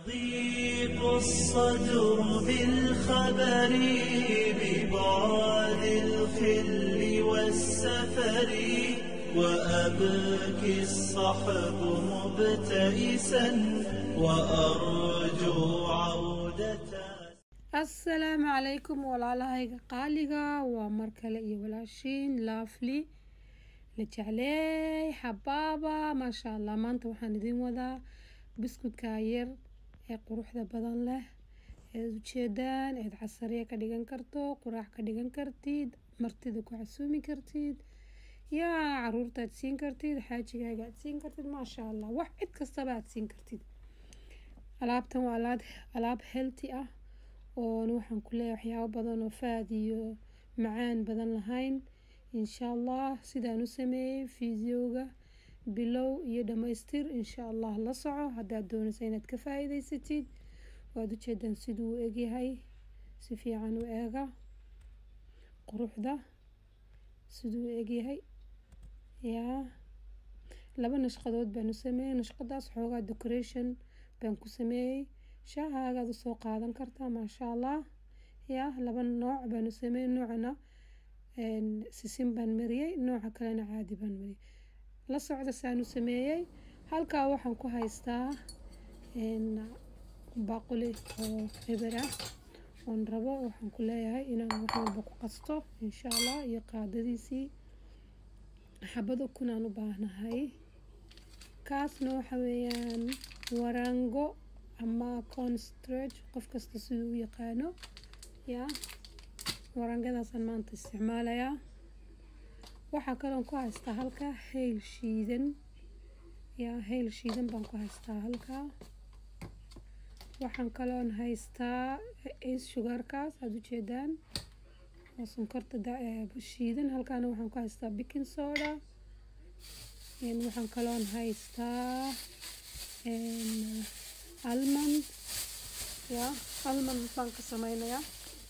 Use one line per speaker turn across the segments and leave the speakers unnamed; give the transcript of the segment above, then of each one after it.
يضيق الصدر بالخبر ببعد الخل والسفر وأبكي الصحب مبتئسا وأرجو عودة
assalaamu calaykum walaalahayga qaaliga waa mar kale iyo walaashiin laafli la jecleey xabaaba maasha allah maanta waxaan idiin wadaa biskudka yar ee quruxda badan leh eed ujeedaan eed casariya ka dhigan karto quraac ka dhigan kartid martida ku casuumi kartid yaa caruurta aad siin kartid xaajigaaga aad siin kartid maasha allah wax cid kastaba aad siin kartid alaabtan waa alaab alaab healthy ah oon waxaan ku leeyahay waxyaabo badan oo faad iyo macaan badan lahayn insha allah sidaan u sameeyey fideoga bilow iyo dhamaystir insha allah la soco haddaad doonaysa inaad ka faa-iideysatid waad ujeedaan siduu u egyahay si fiican u eega quruxda siduu u egyahay yaa laba nashqadood baan u sameeyey nashqadaas xoogaa decoration baan ku sameeyey shaahagaad usoo qaadan kartaa maasha allah yaa laba nooc baan u sameeyey noocana sisin baan mariyey nooca kalena caadi baan mariyey la socda saan u sameeyey halkaa waxaan ku haystaa baaquli oo eber ah oon rabo waxaan ku leeyahay inaan wax walba ku qasto insha allah iyo qaadadiisii xabad ukun aan u baahnahay kaasna waxa weeyaan warango ama constrage qof kasta siduu u yaqaano yaa warangadaasaan maanta isticmaalayaa waxaa kaloon ku haystaa halkaa hayl shiidan yaa hayl shiidan baan ku haystaa halkaa waxaan kaloon haystaa ace sugarkaas aada ujeedaan oo sonkorta shiidan halkaana waxaan ku haystaa bikin soda waxaan kaloon haystaa almond yaa almond baan ka sameynayaa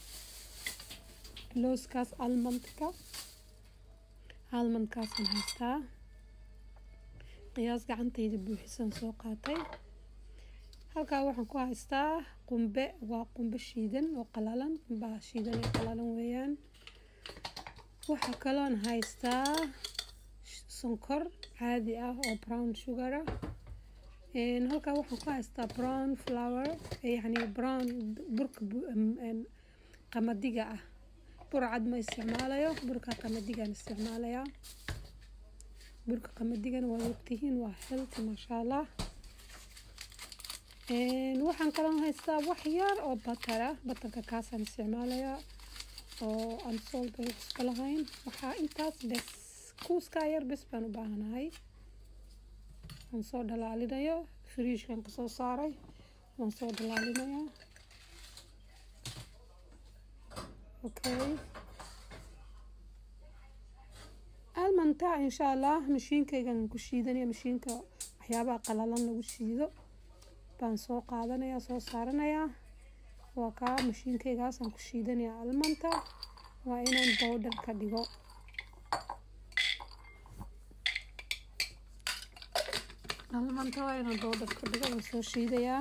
looskaas almondka almondkaasaan haystaa qiyaas gacantayda buuxisan soo qaatay halkaa waxaan ku haystaa qumbe waa qumbe shiidan oo qalalan qumbaha shiidan ee qalalan weeyaan waxaa kaloon haystaa sonkor caadi ah oo brown sugar ah halkaa waxaan ku haystaa brown flower yacni brown burka qamadiga ah bur cad ma isticmaalayo burka qamadigaan isticmaalayaa burka qamadigana waa ogtihiin waa healthy maasha allah waxaan kaloo haystaa wax yar oo batar ah batarka kaasaan isticmaalayaa oo aan soolba iska lahayn waxaa intaas bes kuuskaa yar bes baan u baahanahay waan soo dhalaalinayo firiishkan kasoo saaray waan soo dhalaalinayaa okay almanta insha allah mashiinkaygan ku shiidanaya mashiinka waxyaabaha qalalan lagu shiido baan soo qaadanayaa soo saaranayaa waa kaa mashiinkaygaasaan ku shiidanayaa almanta waa inaan bowdhar ka dhigo almanta waa inaan bowdhar ka dhigo waan soo shiidayaa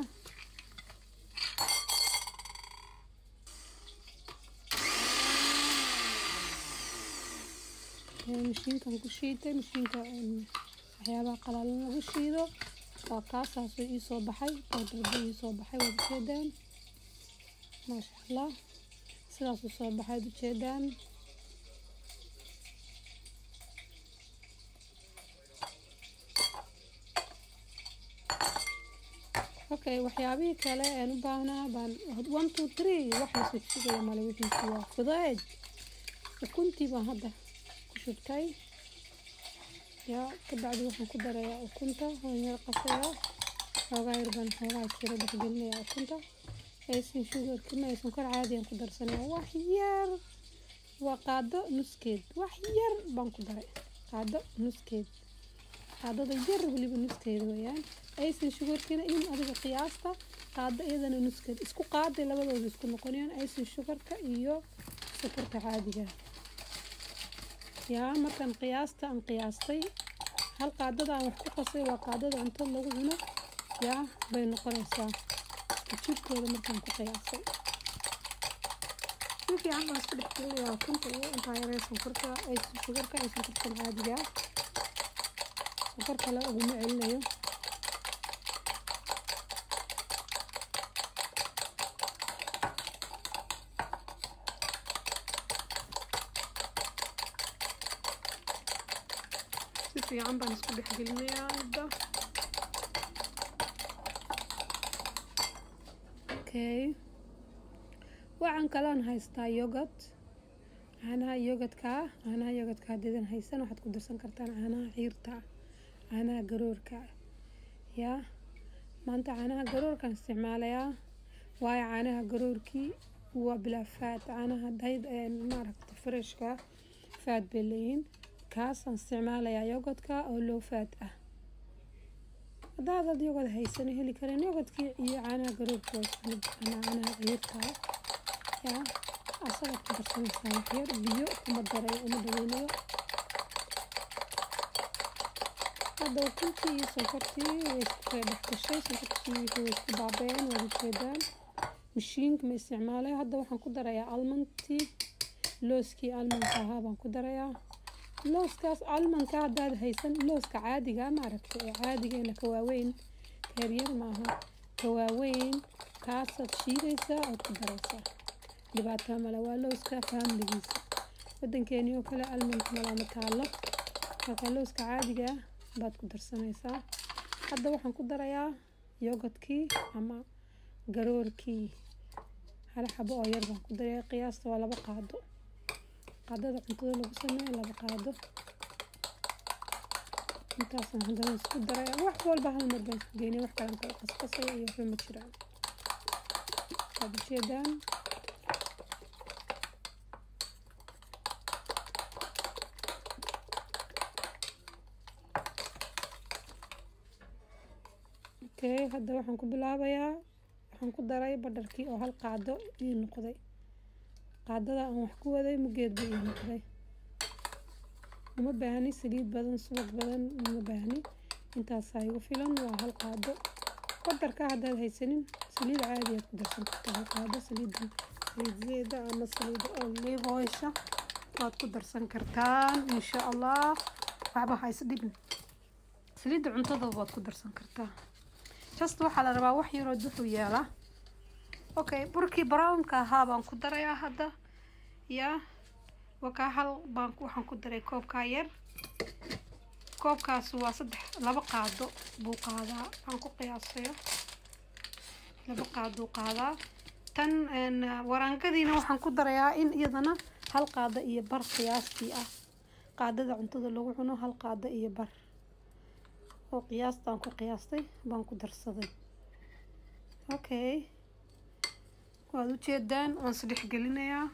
mashiinkan ku shiiday mashiinka waxyaabaha qalalan lagu shiido waa kaasaasoo iisoo baxay bowdharba iisoo baxay waad ujeedaan maasha allah sidaasuu soo baxay ad ujeedaan okay waxyaabihii kale aan u baahnaa baan one two three wax lasoo sugaya male wixiisi waa fudeed ukuntii baan hadda ku shubtay yaa kabacdi waxaan ku darayaa ukunta waan yar qasayaa xoogaa yar baan xoogaa jiro dhexgelinayaa ukunta aysan sugarka ma aysan kor caadiyan ku darsanayaa wax yar waa qaado nuskeed wax yar baan ku daray qaado nuskeed qaadada yar weliba nuskeeda weeyaan aysan sugarkina in adiga qiyaasta qaado iyadana nuskeed isku qaaday labadooda isku noqonayaan aysan sugarka iyo sokorta caadiga yaa markaan qiyaasta aan qiyaastay hal qaadada aan wax ku qasay waa qaadada cunto lagu cuno yaa bay noqonaysaa jibkooda markaan ku qiyaasay si fiican baan isku dhex gelinayaa ukunta iyo intaa yaree sonkorta ay sugarka ay sonkortan caadiga sonkor kale uguma celinayo si fiican baan isku dhex gelinayaa hadda okay waxaan kaloon haystaa yogurt caanaha yogadka caanaha yogadka haddiidan haysan waxaad ku darsan kartaan caanaha xiirta caanaha garoorka yaa maanta caanaha garoorkaan isticmaalayaa waayo caanaha garoorkii waa bilaa faad caanaha dayd maaragta freshka faad bay leeyihiin kaasaan isticmaalayaa yogadka oo low faad ah haddaadaad yogad haysan heli karin yogadkii iyo caanaha garoorka waa isku mid ama caanaha xiirta yaa asagaad ku darsanaysaa waxyar biyo kuma daray uma dhaweynayo hadda ukuntii iyo sonkortii way isku kala dhex gashay sonkortii wixii way isku baabeen waad ujeedaan mashiinka ma isticmaalayo hadda waxaan ku darayaa almantii looskii almanka ahaa baan ku darayaa looskaas almanka haddaad haysan looska caadiga maaragta ee caadigeena ka waaweyn kaaryar maaha ka waaweyn kaasaad shiidaysaa ood ku daraysaa dhibaato male waa looska faamiligiisa wadankeeni oo kale almanka malama taalo marka looska caadiga baad ku darsanaysaa hadda waxaan ku darayaa yogadkii ama garoorkii hal xabo oo yar baan ku daraya qiyaasta waa laba qaado qaadada cuntada lagu sameeyo laba qaado intaasaan haddana isku daraya wax walba hal mar baan isku geynaya wax kalan kala qasqasaya iyo waxba ma jiraan waad ujeedaan okay hadda waxaan ku bilaabayaa waxaan ku daray badharkii oo hal qaado ii noqday qaadada aan wax ku waday mugeed buu ii noqday uma baahni saliid badan subag badan uma baahni intaasaa igu filan waa hal qaado badarka haddaad haysanin saliid caadi aad ku darsan kartaa hal qaado saliidan saliid zeeda ama saliid olive oilsha waad ku darsan kartaan insha allah waxba ha isdhibin saliidda cuntada waad ku darsan kartaa just waxaa la rabaa wax yaroo duxuu yeelaa okay burkii brownka ahaa baan ku darayaa hadda yaa wakaa hal baan waxaan ku daray koobkaa yar koobkaas waa saddex laba qaado buu qaadaa baan ku qiyaasaya laba qaaduu qaadaa tan waraangadiina waxaan ku darayaa in iyadana hal qaado iyo bar qiyaastii ah qaadada cuntada lagu cuno hal qaado iyo bar oo qiyaastaan ku qiyaastay baan ku darsaday okay waad ujeedaan waan isdhex gelinayaa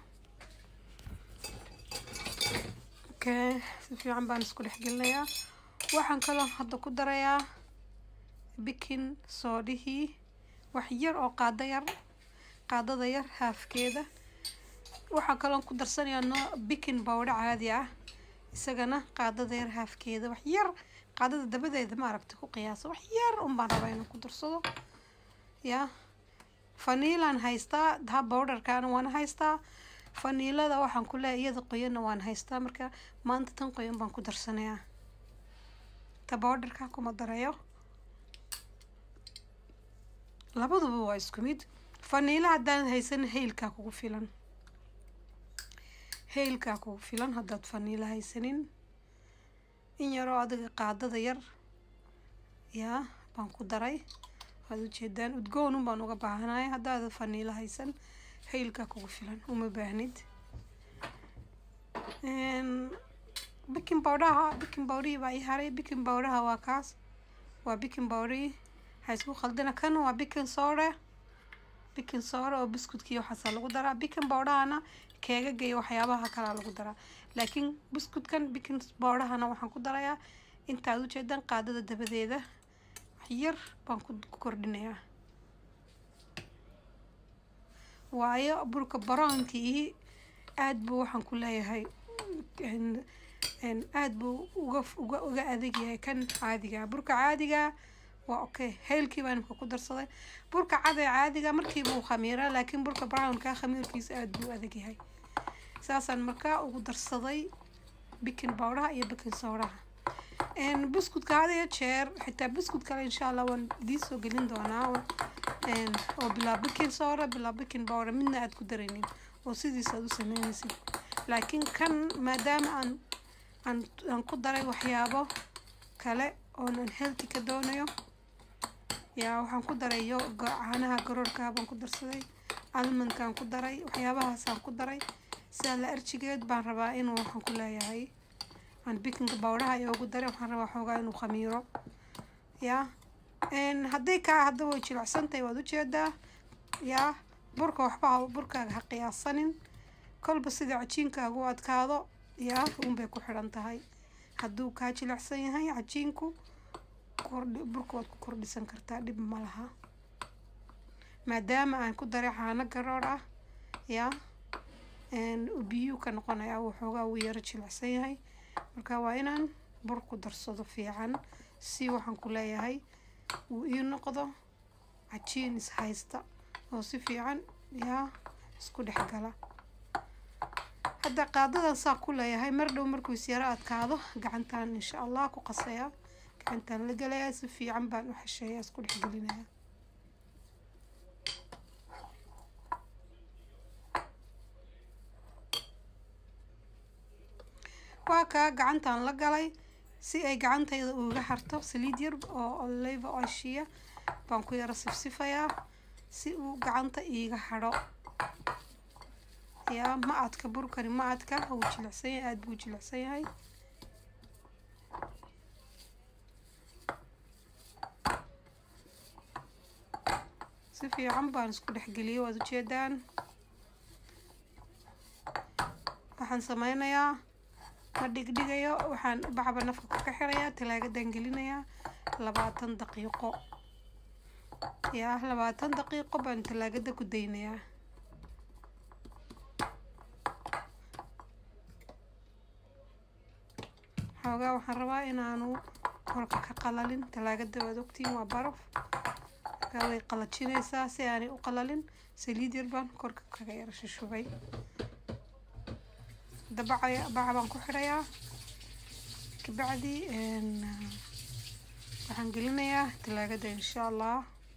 okay si fiican baan isku dhex gelinayaa waxaan kaloo hadda ku darayaa bikin soodhihii wax yar oo qaado yar qaadada yar haafkeeda waxaan kaloo ku darsanayaa no bikin bowdha caadi ah isagana qaadada yar haafkeeda wax yar qaadada dabadeeda maaragta ku qiyaasa wax yar un baan rabaa inaan ku darsado yaa faniilaan haystaa ha bowdharkaana waan haystaa faniilada waxaan ku leeyahay iyada qoyanna waan haystaa marka maanta tan qoyan baan ku darsanayaa ta bowdharka kuma darayo labaduba waa isku mid faniila haddaan haysan haylkaa kugu filan haylkaa kugu filan haddaad faniila haysanin in yaroo adiga qaadada yar yaa baan ku daray waad ujeedaan udgoonun baan uga baahanaya haddaada faniilo haysan haylkaa kugu filan uma baahnid bikin bowdhaha bikin bowdhihii baa ii haray bikin bowdhaha waa kaas waa bikin bowdhihii ha isku khaldina kan waa bikin soore bikin soore oo biskutkii waxaasaa lagu daraa bikin bowdhahana keegaga iyo waxyaabaha kalaa lagu daraa laakiin biskutkan bikin bowdhahana waxaan ku darayaa intaad ujeedaan qaadada dabadeeda yar baan ku kordhinayaa waayo burka baroonkii aada buu waxaan ku leeyahay aada buu uga uga uga adag yahay kan caadiga burka caadiga waa okay heylkii baan imka ku darsaday burka cad ee caadiga markiiba uu khamiiraa laakiin burka brownka khamiirkiisa aada buu adag yahay saasaan markaa ugu darsaday bikin bowdhaha iyo bikin sowdhaha buskudka had iyo jeer xitaa buskut kale insha allah waan idiin soo gelin doonaa oo bilaa bikin sowdha bilaa bikin bowdha midna aad ku daraynin oo sidiisa aad u sameynaysid laakiin kan maadaama aan aan aan ku daray waxyaabo kale oonan healthy ka doonayo yaa waxaan ku daray yo caanaha garoorkaa baan ku darsaday almondkaan ku daray waxyaabahaasaan ku daray sidaa la arjigeed baan rabaa inuu waxaan ku leeyahay aan bikinka bowdhaha iyo ugu daray waxaan rabaa xoogaa inuu khamiiro yaa hadday kaa hadda way jilicsantahay waad ujeedaa yaa burka waxba burkaaga ha qiyaasanin kolba sida cajiinkaagu adkaado yaa unbay ku xidhan tahay hadduu kaa jilicsan yahay cajiinku kordhi burka waad ku kordhisan kartaa dhib ma laha maadaama aan ku daray caano garoor ah yaa biyuu ka noqonayaa waxoogaa wuu yaro jilicsan yahay marka waa inaan bur ku darsado fiican si waxaan ku leeyahay uu ii noqdo cajiin is haysta oo si fiican yaa isku dhex gala hadda qaadadan saa ku leeyahay mar dhow markuu is yaro adkaado gacantaan insha allah ku qasayaa gacantaan la gelayaa si fiican baan u xesheeyaa isku dhex gelinayaa waa kaa gacantaan la galay si ay gacantayda uga harto saliid yar oo oliva oishiya baan ku yaro sifsifayaa si uu gacanta iiga hadho yaa ma adka burkani ma adka wuu jilicsan yahay aada buu jilicsan yahay si fiican baan isku dhexgeliyay waad ujeedaan waxaan sameynayaa ma dhigdhigayo waxaan bacba nafka ka xirayaa talaagadan gelinayaa labaatan daqiiqo yaa labaatan daqiiqo baan talaagada ku daynayaa xoogaa waxaan rabaa inaanu korka ka qalalin talaagada waad ogtiin waa baraf markaa way qalajinaysaa si aanay u qalalin saliid yar baan korka kaga yara shushubay dabaca baca baan ku xidhayaa kabacdi waxaan gelinayaa talaagada insha allah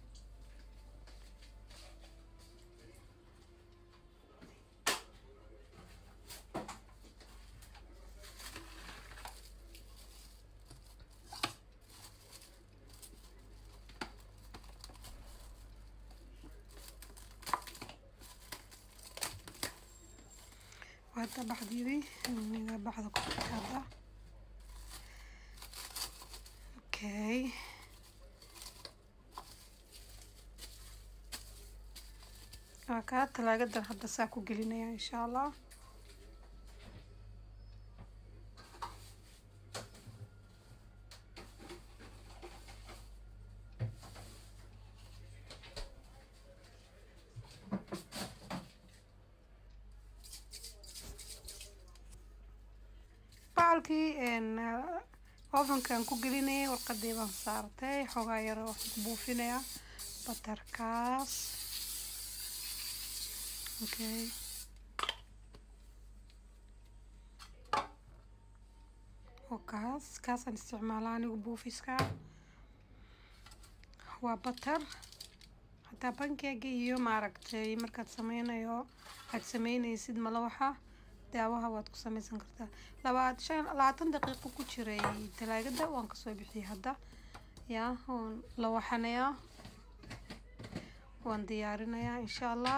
hadda baxdeedii aniga baxda ku hadda okay waa kaa talaagadan hadda saa ku gelinaya insha allah bacalkii ovenkan ku gelinayay warqadii baan saartay xoogaa yaro waxaan ku buufinayaa batarkaas okay oo kaas kaasaan isticmaalaa anigu buufiska waa batar hataa bankeega iyo maaragtay markaad sameynayo aad sameynaysid malawaxa daawaha waad ku sameysan kartaa labaad shan labaatan daqiiqo ku jiray talaagada waan kasoo bixiyay hadda yaa waan la waxanayaa waan diyaarinayaa insha allah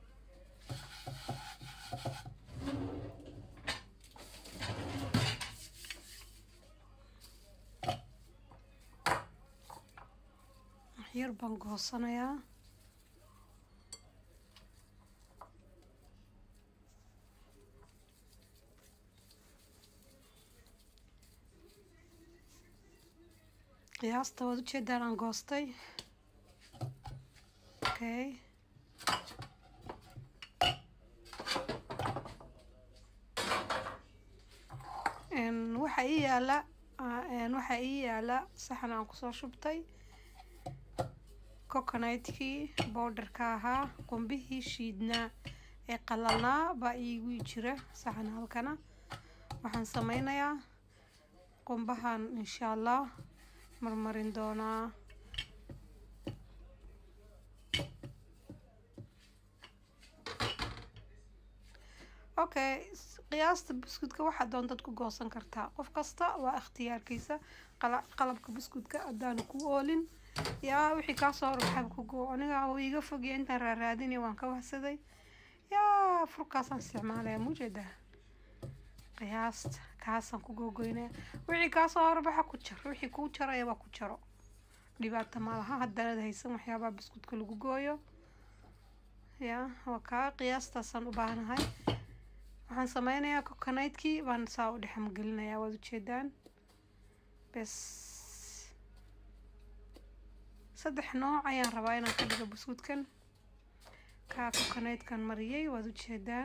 waxyar baan goosanayaa qiyaasta waad ujeedaan aan goostay okay waxaa ii yaala waxaa ii yaala saxan aan kusoo shubtay coconutkii bowdharka ahaa qumbihii shiidnaa ee qalalnaa baa iigu jira saxan halkana waxaan sameynayaa qumbahan insha allah marmarin doonaa okay qiyaasta buskudka waxaa doontaad ku goosan kartaa qof kasta waa ikhtiyaarkiisa qalabka buskudka haddaanu ku oolin yaa wixii kaasoo horbaxab ku goo aniga uu iga fogya intaan raaraadinay waan ka wahsaday yaa furkaasaan isticmaalaya mujeedaa qiyaasta kaasaan ku googoynaya wixii kaasoo horbaxa ku jar wixii kuu jarayaba ku jaro dhibaata malaha haddanad haysan waxyaabaha buskudka lagu gooyo yaa waa kaa qiyaastaasaan u baahanahay waxaan sameynayaa coconutkii baan saa u dhexmagelinayaa waad ujeedaan bes saddex nooc ayaan rabaa inaan ka dhigo buskudkan kaa coconutkan mariyay waad ujeedaan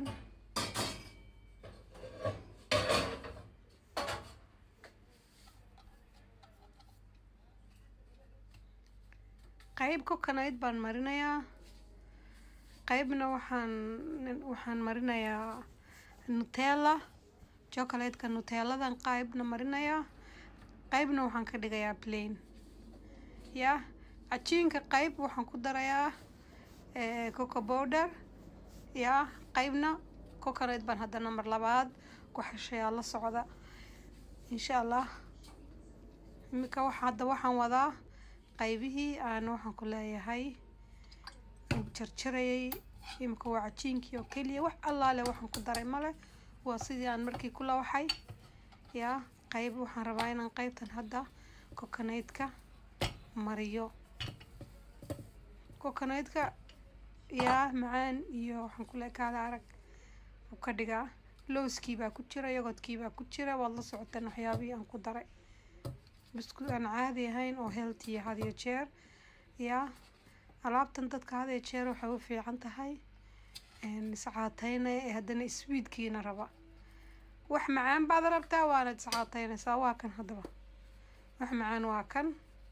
qayb coconut baan marinayaa qaybna waxaan waxaan marinayaa nutella chocolatka nutelladan qaybna marinayaa qaybna waxaan ka dhigayaa plain yaa cajiinka qayb waxaan ku darayaa coco powder yaa qaybna coconut baan haddana mar labaad ku xeshayaa la socda insha allah imika waxa hadda waxaan wadaa qaybihii aan waxaan ku leeyahay jarjarayay imika waa cajiinkii oo keliya wax allaale waxaan ku daray male waa sidii aan markii ku lawaxay yaa qayb waxaan rabaa inaan qaybtan hadda coconutka mariyo coconutka yaa macaan iyo waxaan ku le kaada arag u ka dhigaa lowskii baa ku jira yogodkii baa ku jira waad la socoteen waxyaabihii aan ku daray buskud aan caadi ahayn oo healthy had iyo jeer yaa alaabtan dadka had iyo jeer waxay u fiican tahay iscaateyna ee haddana sweetkiina raba wax macaan baad rabtaa waanad iscaateynaysaa waa kan haddaba wax macaan waa kan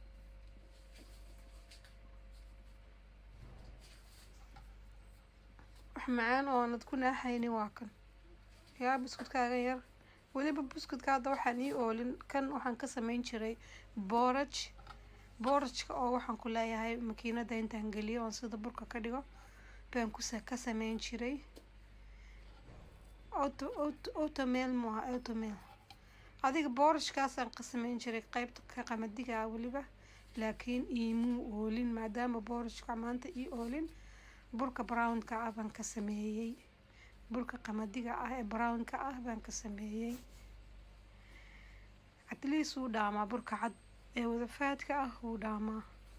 wax macaan oonad ku naaxaynin waa kan yaa buskudkaagan yar weliba buskudka hadda waxaan ii oolin kan waxaan ka sameyn jiray booraj boorajka oo waxaan ku leeyahay makiinada intaan geliyo oon sida burka ka dhigo baan kusa ka sameyn jiray auto auto automel maaha automel adiga boorashkaasaan ka sameyn jiray qeybta ka qamadiga ah weliba laakiin iimuu oolin maadaama boorashka maanta ii oolin burka brownka ah baan ka sameeyey burka qamadiga ah ee brownka ah baan ka sameeyey atleast wuu dhaamaa burka cad ee wadafaadka ah wuu dhaamaa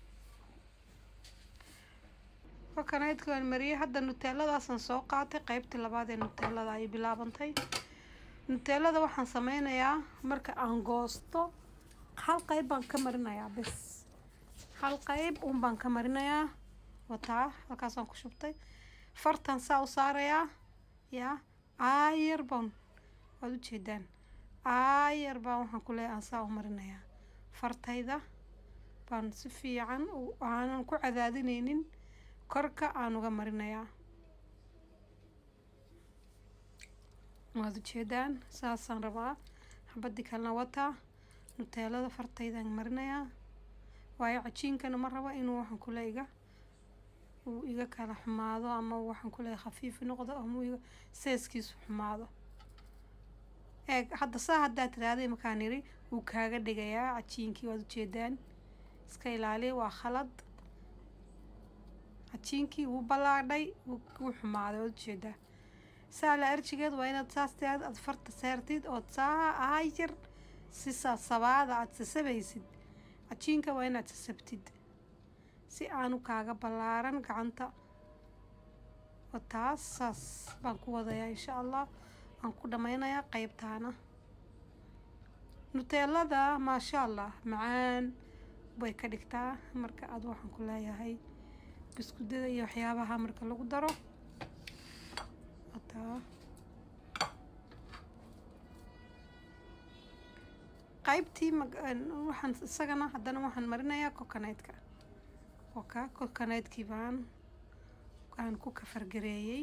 coconutka mariyay hadda nutelladaasaan soo qaatay qeybtii labaad ee nutellada ay bilaabantay nutellada waxaan sameynayaa marka aan goosto hal qeyb baan ka marinayaa bes hal qeyb un baan ka marinayaa wataa halkaasaan ku shubtay fartan saa u saarayaa yaa aayar baan waad ujeedaan aayar baan waxaan ku leeyahay aan saa u marinayaa fartayda baan si fiican aanan ku cadaadineynin korka aan uga marinayaa waad ujeedaan saasaan rabaa xabadii kalena wataa nuteelada fartaydaan marinayaa waayo cajiinkana ma rabo inuu waxaan kule iga uu iga kala xumaado ama waxaan kuleeyahay khafiif noqdo ama iga seeskiisu xumaado eeg hadda saa haddaa tiraahday markaan yiri wuu kaaga dhigayaa cajiinkii waad ujeedaan iska ilaaliya waa khalad cajiinkii wuu ballaadhay wuu xumaaday waad ujeedaa saa la arjigeed waa inaad saas tiraad aad farta saartid ood saa aayar si sasabaada aad sasabaysid cajiinka waa inaad sasabtid si aanu kaaga ballaaran gacanta oo taas saas baan ku wadayaa insha allah waan ku dhammaynayaa qeybtaana nuteelada maasha allah macaan bay ka dhigtaa marka aad waxaan ku leeyahay biskudada iyo waxyaabaha marka lagu daro wataa qaybtii waxaan isagana haddana waxaan marinayaa coconutka oka coconutkii baan aan ku kafargareeyey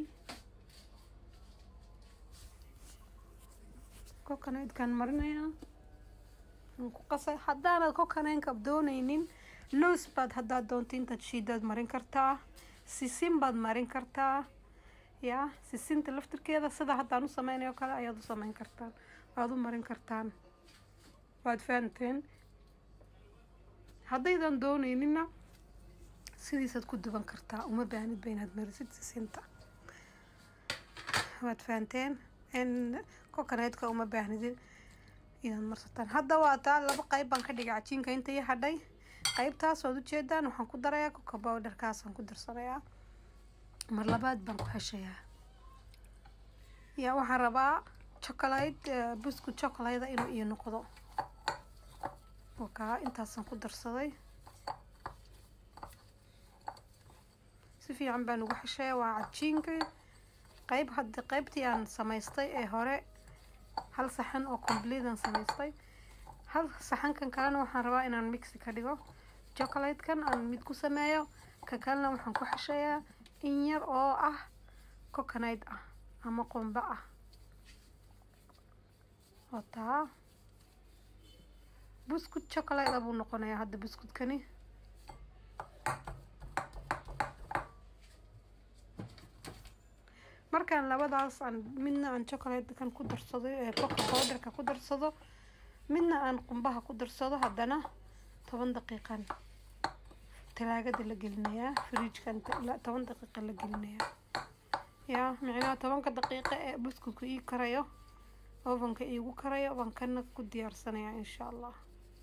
coconutkaan marinayaa aan ku qasay haddaanad coconutka dooneynin loos baad haddaad doonto intaad shiidaad marin kartaa sisin baad marin kartaa yaa sisinta laftirkeeda sida haddaan u sameynayo kale ayaad u sameyn kartaan waad u marin kartaan waad fahanteen haddaydan dooneynina sidiisaad ku duban kartaa uma baahnid ba inaad marisid sisinta waad fahanteen n coconutka uma baahnidin inaad marsataan hadda waa taa laba qayb baan ka dhigay cajiinka inta ii hadhay qaybtaas waad ujeedaan waxaan ku darayaa coco bowderkaasaan ku darsanayaa mar labaad baan ku heshayaa yaa waxaan rabaa chocolate buskud chocolate inuu ii noqdo wakaa intaasaan ku darsaday si fiican baan ugu xeshayaa waa cajiinkii qayb haddi qaybtii aan samaystay ee hore hal saxan oo completean samaystay hal saxankan kalena waxaan rabaa inaan mixi ka dhigo chocolatekan aan mid ku sameeyo ka kalena waxaan ku xeshayaa in yar oo ah coconut ah ama qumbo ah oo taa buskud chocolate buu noqonayaa hadda buskudkani markaan labadaas aan midna aan chocolatekan ku darsado ee coco powderka ku darsado midna aan qumbaha ku darsado haddana toban daqiiqan talaagada la gelinayaa fridjkan toban daqiiqa la gelinayaa yaa micnaha tobanka daqiiqa ee buskudku ii karayo ovenka iigu karayo baan kana ku diyaarsanayaa insha allah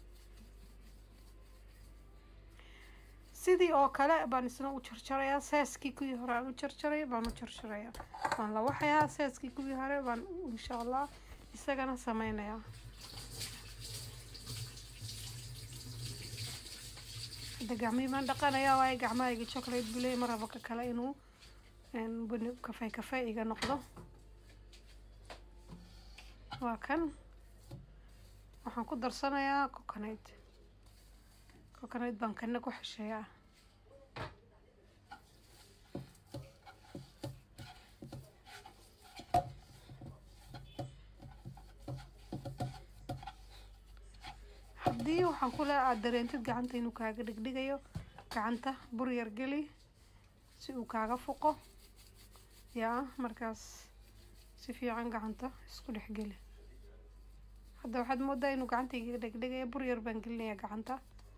sidii oo kale baan isna u jarjarayaa seeskii kuwii hore aan u jarjaray baan u jarjarayaa waan la waxayaa seeskii kuwii hore baan insha allah isagana sameynayaa hadda gacmihii baan dhaqanayaa waayo gacmahayga chocolate buley ma rabo ka kale inuu buni kafey kafey iga noqdo waa kan waxaan ku darsanayaa coconut coconut baan kana ku xesheeyaa haddii waxaan ku leeha aada dareentid gacanta inuu kaaga dhigdhigayo gacanta bur yar geli si uu kaaga fuqo yaa markaas si fiican gacanta isku dhex geli hadda waxaad moodaa inuu gacanta iga dhegdhegaya bur yar baan gelinayaa gacanta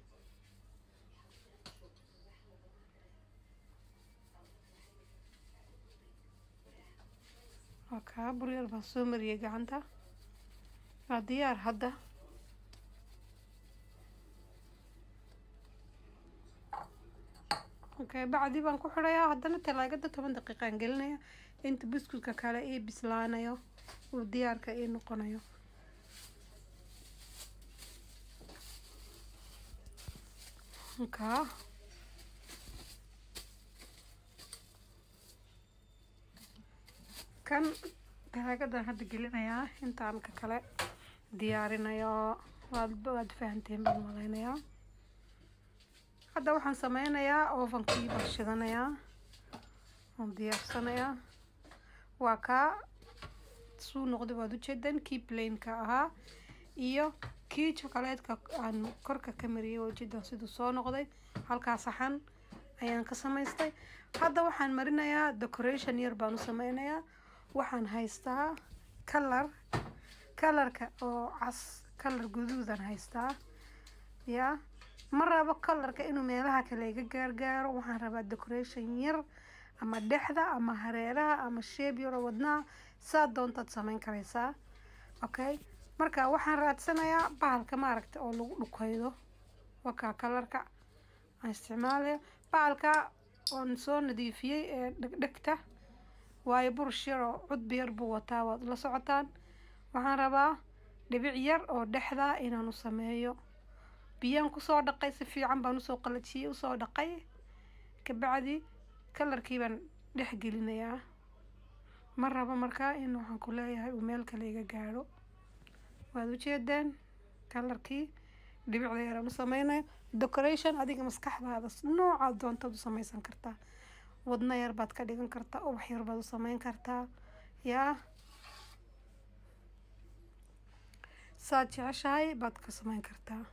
waa kaa bur yar baan soo mariyay gacanta waa diyaar hadda okay bacdi baan ku xidhayaa haddana talaagada toban daqiiqaan gelinaya inta buskudka kale ii bislaanayo uu diyaarka ii noqonayo kaa kan talaagadan hadda gelinayaa intaan ka kale diyaarinayo waad waad fahanteen baan malaynayaa hadda waxaan sameynayaa ovenkii baan shidanayaa waan diyaarsanayaa waa kaa suu noqday waad ujeedan kii plainka ahaa iyo kii chocolatka aan korka ka mariyay waa ujeedan siduu soo noqday halkaa saxan ayaan ka samaystay hadda waxaan marinayaa decoration yar baan u sameynayaa waxaan haystaa kalar kalarka oo cas kalar guduudan haystaa yaa ma rabo kalarka inuu meelaha kale iga gaargaaro waxaan rabaa decoration yar ama dhexda ama hareeraha ama sheeb yaroo wadnaha saa doontaad sameyn karaysaa okay marka waxaan raadsanayaa bahalka maaragta oo lagu dhukaydo wakaa kalarka aan isticmaalaya bahalka oon soo nadiifiyey ee dhegdhegta waayo burush yar oo cudbi yar buu wataa waad la socotaan waxaan rabaa dhibic yar oo dhexda inaan u sameeyo biyaan kusoo dhaqay si fiican baan usoo qalajiyey usoo dhaqay kabacdi kalarkii baan dhex gelinayaa ma rabo markaa in waxaan ku leeyahay uu meel kale iga gaadho waad ujeedeen kalarkii dhibicda yaraan u sameynayo decoration adiga maskaxdaada noocaad doontaad u sameysan kartaa wadno yar baad ka dhigan kartaa ubax yar baad u sameyn kartaa yaa saad jeceshahay baad ka sameyn kartaa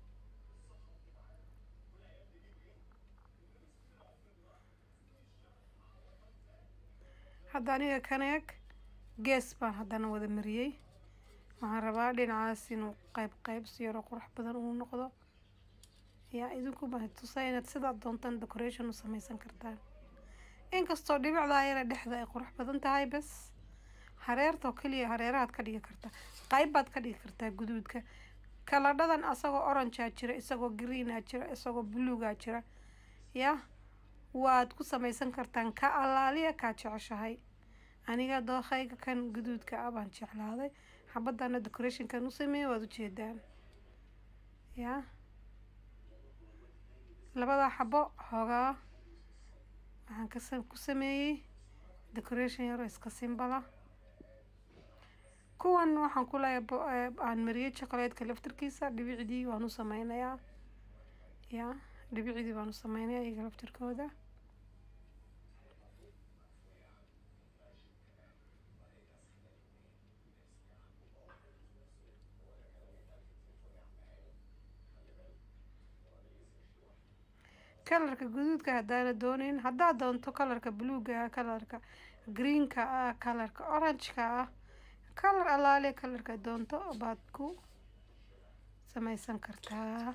hadda aniga kan eeg gees baan haddana wada mariyey waxaan rabaa dhinacaas inuu qayb qayb si yaro qurux badan uu noqdo yaa idinku baan tusaa inaad sidaad doontaan decoration u sameysan kartaan inkastoo dhibicdaa yara dhexda ay qurux badan tahay bas hareertoo keliya hareerahaad ka dhigi kartaa qayb baad ka dhigi kartaa guduudka kaladhadan asagoo orangea jira isagoo greenaa jira isagoo buluugaa jira yaa waad ku sameysan kartaan ka allaaliya kaa jeceshahay aniga dookayga kan guduudka ah baan jeclaaday xabadana decorationkan u sameeyey waad ujeedaan yaa labadaa xabo xoogaa waxaan kas ku sameeyey decoration yaroo iska simbala kuwan waxaan ku leeyahay aan mariyey chocolatka laftirkiisa dhibicdii waan u sameynayaa yaa dhibicdii baan u sameynaya iyaga laftirkooda kalarka guduudka haddaana dooneyn haddaad doonto kalarka buluuga ah kalarka greenka ah kalarka orangeka ah kalar allaale kalarka doonto baad ku sameysan kartaa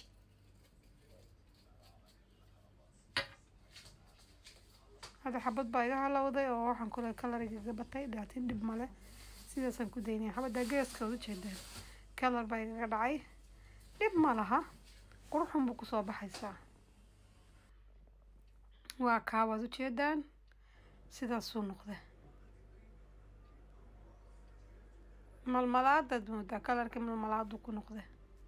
hadda xabad baa iga halowday oo waxaan kule kalar igaga batay dhaatin dhib male sidaasaan ku daynaya xabadda geeskaod ujeedaan kalar baa igaga dhacay dhib ma laha quruxun buu kusoo baxaysaa waa kaa waad ujeedaan sidaasuu noqda malmalaadaad moodaa kalarka malmalaadu ku noqda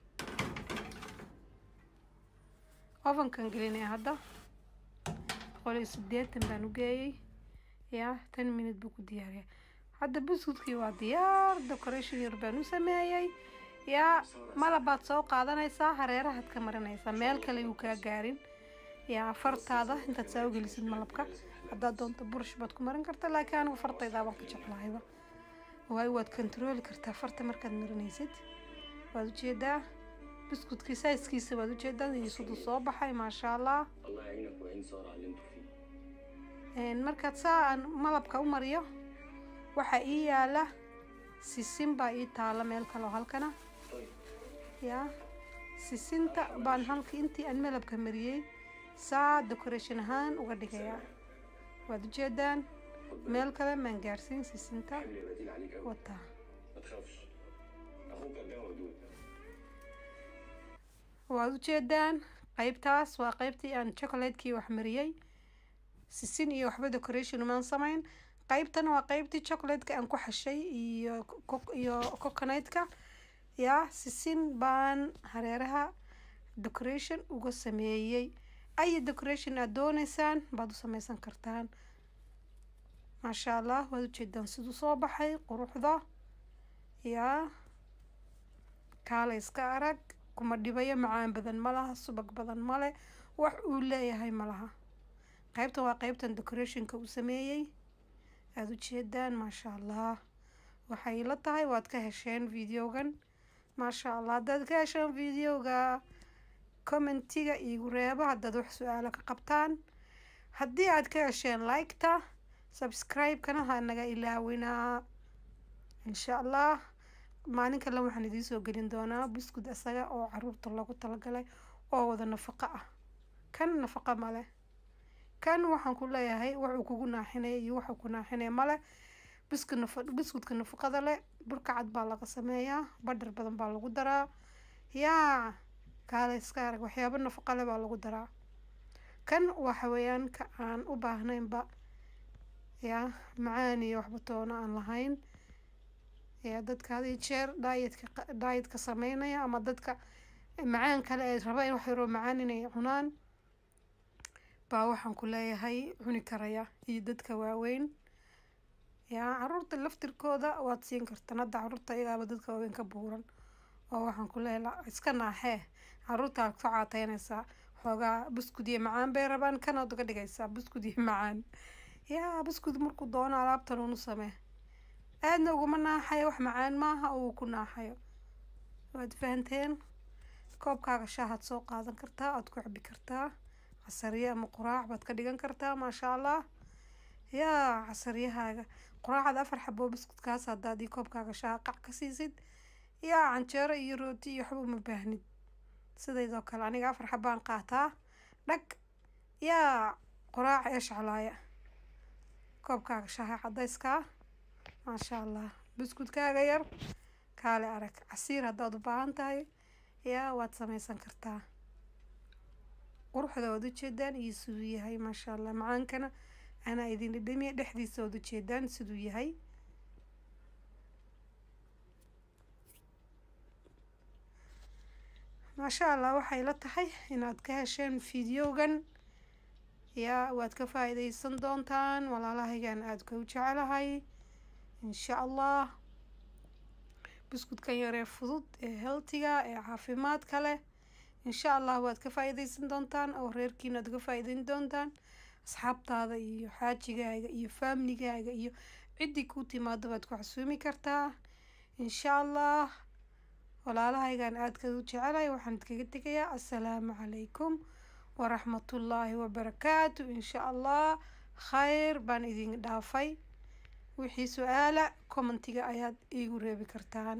ofankan gelinaya hadda boqol iyo sideetan baan u geeyey yaa ten minute buu ku diyaariya hadda buskudkii waa diyaar decoration yar baan u sameeyey yaa malabaad soo qaadanaysaa hareerahaad ka marinaysaa meel kale uu kaa gaarin yaa fartaada intaad saa u gelisid malabka haddaad doonto burush baad ku marin kartaa laakiin anigu fartaydaa baan ka jeclahayba waayo waad kontarooli kartaa farta markaad marinaysid waad ujeedaa buskudkii saiskiisa waad ujeedaa iyo siduu soo baxay maasha allah
الله يعينك ويعين سارة على اللي انتوا فيه
markaad saa aan malabka u mariyo waxaa ii yaala sisin baa ii taala meel kale oo halkana
طيب
yaa sisinta baan halkii intii aan malabka mariyey saa decoration ahaan uga dhigayaa waad ujeedaan meel kale maan gaarsiin sisinta
حمل يبقى تقيل عليك قوي
wataa
ما تخافش اخوك قدام ودود
waad ujeedaan qaybtaas waa qaybtii aan chocolatekii wax mariyey sisin iyo waxba decoration umaan samayn qaybtana waa qaybtii chocolateka aan ku xashay iyo co- iyo coconutka yaa sisin baan hareeraha decoration uga sameeyey ay decoration aad dooneysaan baad u sameysan kartaan maasha allah waad ujeedaan siduu soo baxay quruxda yaa kaala iska arag kuma dhibayo macaan badan ma laha subag badan male wax uu leeyahay ma laha qaybtan waa qaybtan decorationka uu sameeyey aada ujeedaan maasha allah waxay la tahay waad ka hesheen videogan maasha allah haddaad ka hesheen videoga commentiga iigu reebo haddaad wax su-aalo ka qabtaan haddii aad ka hesheen liketa subscribe-kana ha naga ilaawinaa insha allah maalin kale waxaan idiin soo gelin doonaa buskud isaga oo caruurta loogu talagalay oo wada nafaqo ah kan nafaqo male kan waxaan ku leeyahay wuxuu kugu naaxinaya iyo wuxuu ku naaxinaya male buskud nafa buskudka nafaqada leh burka cad baa laga sameeyaa badhar badan baa lagu daraa yaa kaale iska arag waxyaabo nafaqa leh baa lagu daraa kan waxa weeyaan ka aan u baahnaynba yaa macaan iyo waxba toona aan lahayn yaa dadka had iyo jeer daayetka daayetka sameynaya ama dadka macaan kale ay raba in wax yaroo macaan inay cunaan baa waxaan ku leeyahay cuni karaya iyo dadka waaweyn yaa caruurta laftirkooda waad siin kartaan hadda caruurta iyagaaba dadka waaweyn ka buuran oo waxaan ku leela iska naaxee caruurtaa ku caateynaysaa xoogaa buskud iyo macaan bay rabaan kanaad uga dhigaysaa buskud iyo macaan yaa buskud markuu doono alaabtan unu samee aadna uguma naaxayo wax macaan maaha oo uu ku naaxayo waad fahanteen koobkaaga shaahaad soo qaadan kartaa aad ku cabi kartaa casariye ama quraac baad ka dhigan kartaa maasha allah yaa casariyahaaga quraacada afar xaboo buskudkaas haddaad ii koobkaaga shaaha qac ka siisid yaa canjeero iyo rooti iyo waxba uma baahnid sidaydoo kale aniga afar xabaan qaataa dhag yaa quraaca eshcalaaya koobkaaga shaaha cadayskaa maasha allah buskudkaaga yar kaale arag casiir haddaad u baahan tahay yaa waad sameysan kartaa quruxda waad ujeedaan iyo siduu yahay maasha allah macaankana anaa idin dhidhamiya dhexdiisa waad ujeedaan siduu yahay maasha allah waxay la tahay inaad ka hesheen fideogan yaa waad ka faa-iideysan doontaan walaalahaygan aada ka u jecelahay insha allah buskudkan yaree fudud ee healtiga ee caafimaadka leh insha allah waad ka faa-iideysan doontaan oo reerkiina aad uga faa-iideyn doontaan asxaabtaada iyo xaajigaaga iyo faamiligaaga iyo ciddii kuu timaado baad ku xasuumi kartaa insha allah walaalahaygan aadka u jecelahay waxaan idkaga tegayaa assalaamu calaykum waraxmatullaahi wabarakaatu insha allah khayr baan idin dhaafay wixii su-aala commentiga ayaad iigu reebi kartaan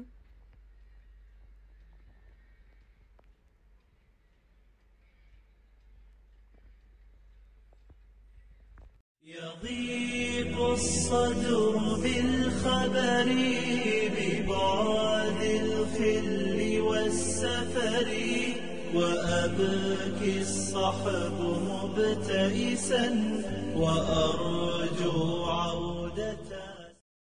يضيق الصدر بالخبر ببعد الخل والسفر وأبكي الصحب مبتئسا وأرجو عودة